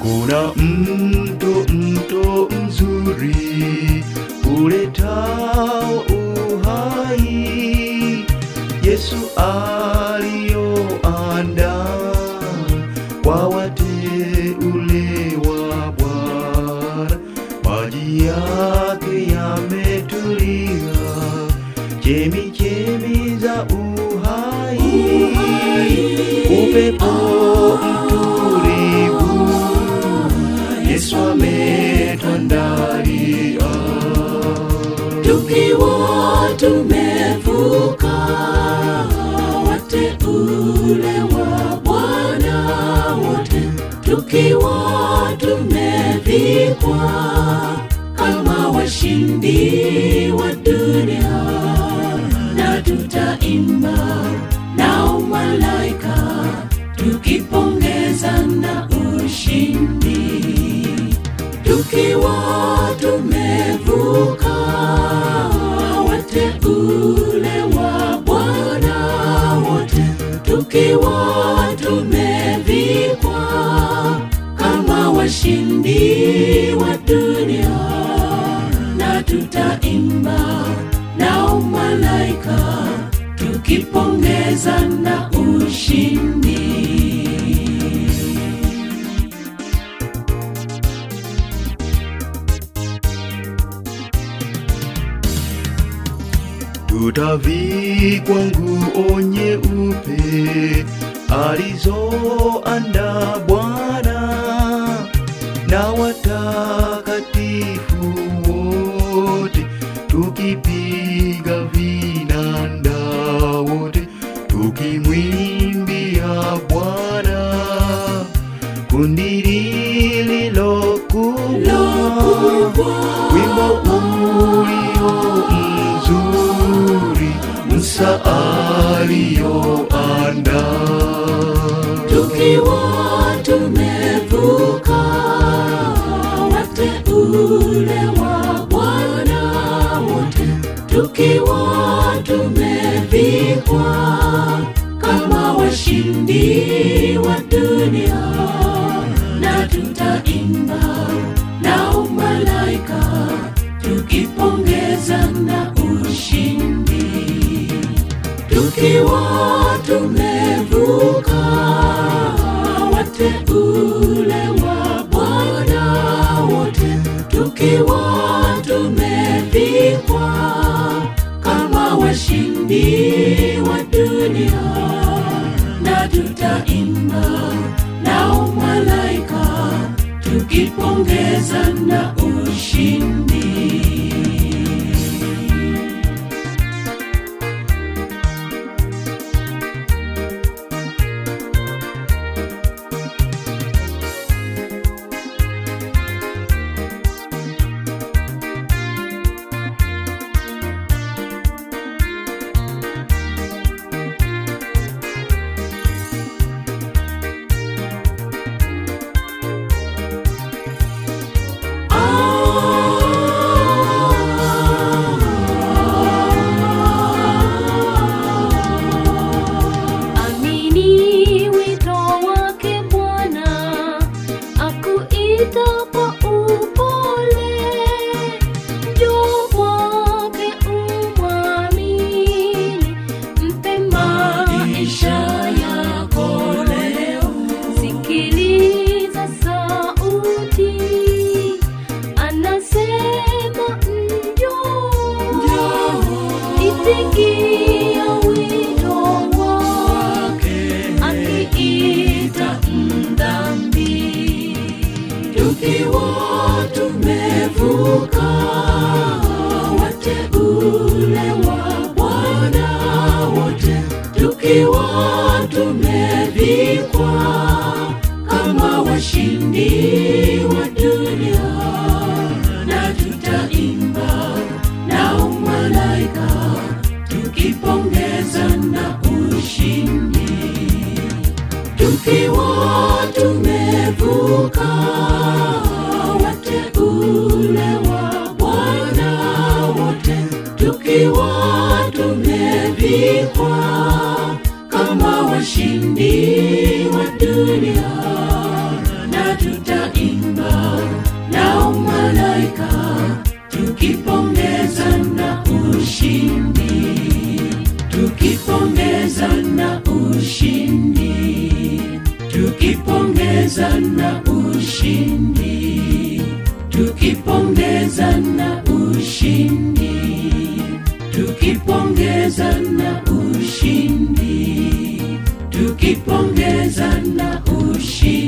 kuna mto mto mzuri uletao uhai yesu aliyoandaa kwa wateule wa bwana maji yake yametulia chemi chemi za uhai upepo mtulivu yesu ametuandalia tukiwa tumevuka wateule wa Bwana wote, tukiwa tumevikwa kama washindi wa dunia, na tutaimba nao malaika tukipongeza na ushindi tukiwa tumevuka wateule wa Bwana wote, tukiwa tumevikwa kama washindi wa dunia, na tutaimba nao malaika tukipongeza na ushindi. tutavikwa nguo nyeupe alizoanda Bwana na watakatifu wote, tukipiga vinanda wote, tukimwimbia Bwana kundi lililo kubwa, wimbo ulio mzuri, Musa aliyoanda tukiwa tumevuka wateule wa Bwana wote, tukiwa tumevikwa kama washindi wa dunia, na tutaimba nao malaika tukipongeza na ushindi tukiwa tumevuka wateule wa Bwana wote, tukiwa tumevikwa kama washindi wa dunia, na tutaimba nao malaika tukipongeza na ushindi. Amini wito wake Bwana, akuita kwa upole. Njoo kwake umwamini, mpe maisha yako leo. Sikiliza sauti, anasema njoo, itikia wito wake akiita mdhambi tukiwa tumevuka wateule wa Bwana wote, tukiwa tumevikwa kama washindi wa dunia, na tutaimba nao malaika tukipongeza na ushindi tukiwa tumevuka wateule wa Bwana wote, tukiwa tumevikwa kama washindi wa dunia, na tutai ushindi tukipongezana ushindi tukipongezana ushindi tukipongezana ushindi tukipongezana ushindi tukipongezana ushindi